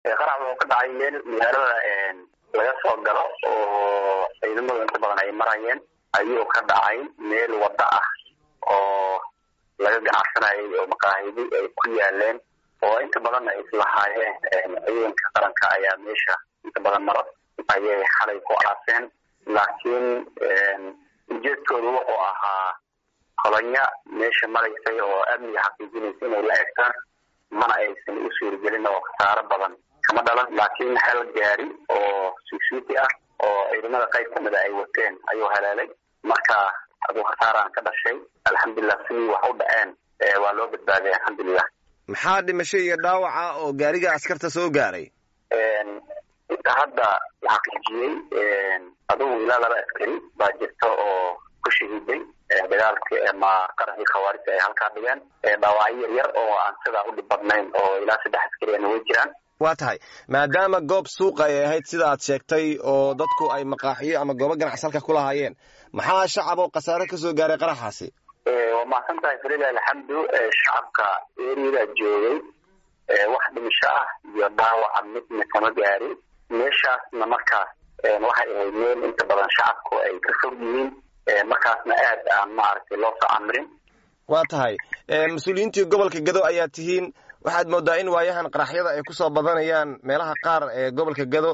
qarax wuxuu ka dhacay meel magaalada laga soo galo oo ciidamadu inta badan ay marayeen ayuu ka dhacay meel waddo ah oo laga ganacsanayay oo maqaahidi ay ku yaaleen oo inta badan ay islahaayeen ciidanka qaranka ayaa meesha inta badan mar ayay xalay ku aaseen laakiin ujeedkoodu wuxuu ahaa kolonya meesha maraysay oo amniga xaqiijinaysa inay la egtaan mana aysan u suuragelin oo khasaaro badan kama dhalan laakiin hal gaari oo suusuuti ah oo ciidamada qayb kamida ay wateen ayuu haleelay marka aduu khasaaraan ka dhashay alxamdulilah sidii wax u dhaceen waa loo badbaadiyay alxamdulilah maxaa dhimasho iyo dhaawaca oo gaariga askarta soo gaaray inta hadda la xaqiijiyey adugu ilaa laba askari baa jirta oo ku shahiiday dagaalki ama qaraxii khawaarijta ay halkaa dhigeen dhaawacyo yar yar oo aan sidaa u dhib badnayn oo ilaa saddex askariana way jiraan waa tahay maadaama goob suuqa ay ahayd sida aad sheegtay oo dadku ay maqaaxiyo ama goobo ganacsi halka ku lahaayeen maxaa shacab oo khasaare ka soo gaaray qaraxaasi waa mahadsan tahay falilah alxamdu shacabka eriyada joogay wax dhimisho ah iyo dhaawaca midna kama gaarin meeshaasna markaas waxay ahayd meel inta badan shacabku ay ka fog yihiin markaasna aad aan maaragtay loo soo camirin waa tahay mas-uuliyiintii gobolka gado ayaa tihiin waxaad moodaa in waayahan qaraxyada ay kusoo badanayaan meelaha qaar ee gobolka gado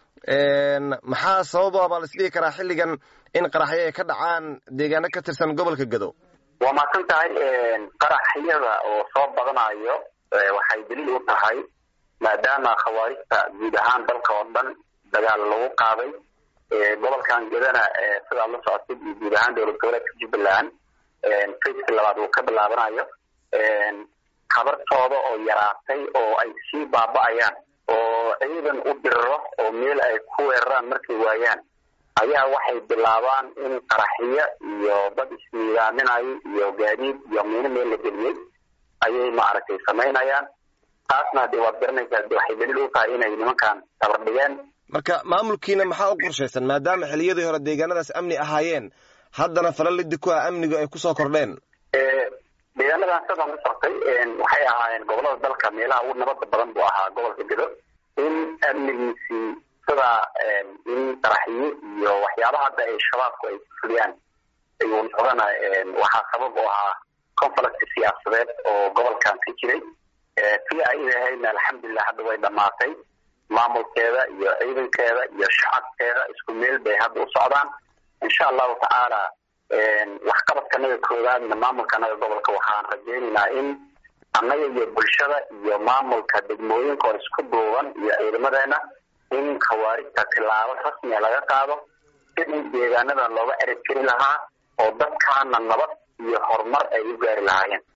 maxaa sababa baa laisdhihi karaa xilligan in qaraxyo ay ka dhacaan deegaano ka tirsan gobolka gado waa mahadsan tahay qaraxyada oo soo badanayo waxay daliil u tahay maadaama khawaarijta guud ahaan dalka oo dhan dagaal lagu qaaday gobolkan gadana sidaad la socotid iyo guud ahaan dowlad goboleedka jubbaland faceki labaad uu ka bilaabanayo habartooda oo yaraatay oo ay sii baaba'ayaan oo ciidan u diriro oo meel ay ku weeraraan markay waayaan ayaa waxay bilaabaan in qaraxiyo iyo dad isniidaaminayo iyo gaadiid iyo miino meel la geliyey ayay maaragtay samaynayaan taasna hadee waad garanaysaa de waxay daliil u tahay inay nimankan tabar dhigeen marka maamulkiina maxaa u qorshaysan maadaama xiliyadii hore deegaanadaas amni ahaayeen haddana falalidi ku ah amnigu ay kusoo kordheen deegaanadan sidaan u soctay waxay ahaayeen gobolada dalka meelaha ugu nabada badan buu ahaa gobolka gedo in amnigiisii sidaa in qaraxiyo iyo waxyaabaha hadda ay shabaabku ay fuliyaan ayuu noqdana waxaa sabab u ahaa conflict siyaasadeed oo gobolkan ka jiray tii ay ahaydna alxamdulilah hadda way dhamaatay maamulkeeda iyo ciidankeeda iyo shacabkeeda isku meel bay hadda u socdaan insha allahu tacaala waxqabadkanaga koowaadna maamulkanaga gobolka waxaan rajaynaynaa in annaga iyo bulshada iyo maamulka degmooyinka oo isku duuban iyo ciidamadeena in khawaarijta tilaabo rasmiga laga qaado sidii deegaanada looga erib keli lahaa oo dadkaana nabad iyo horumar ay u gaari lahaayeen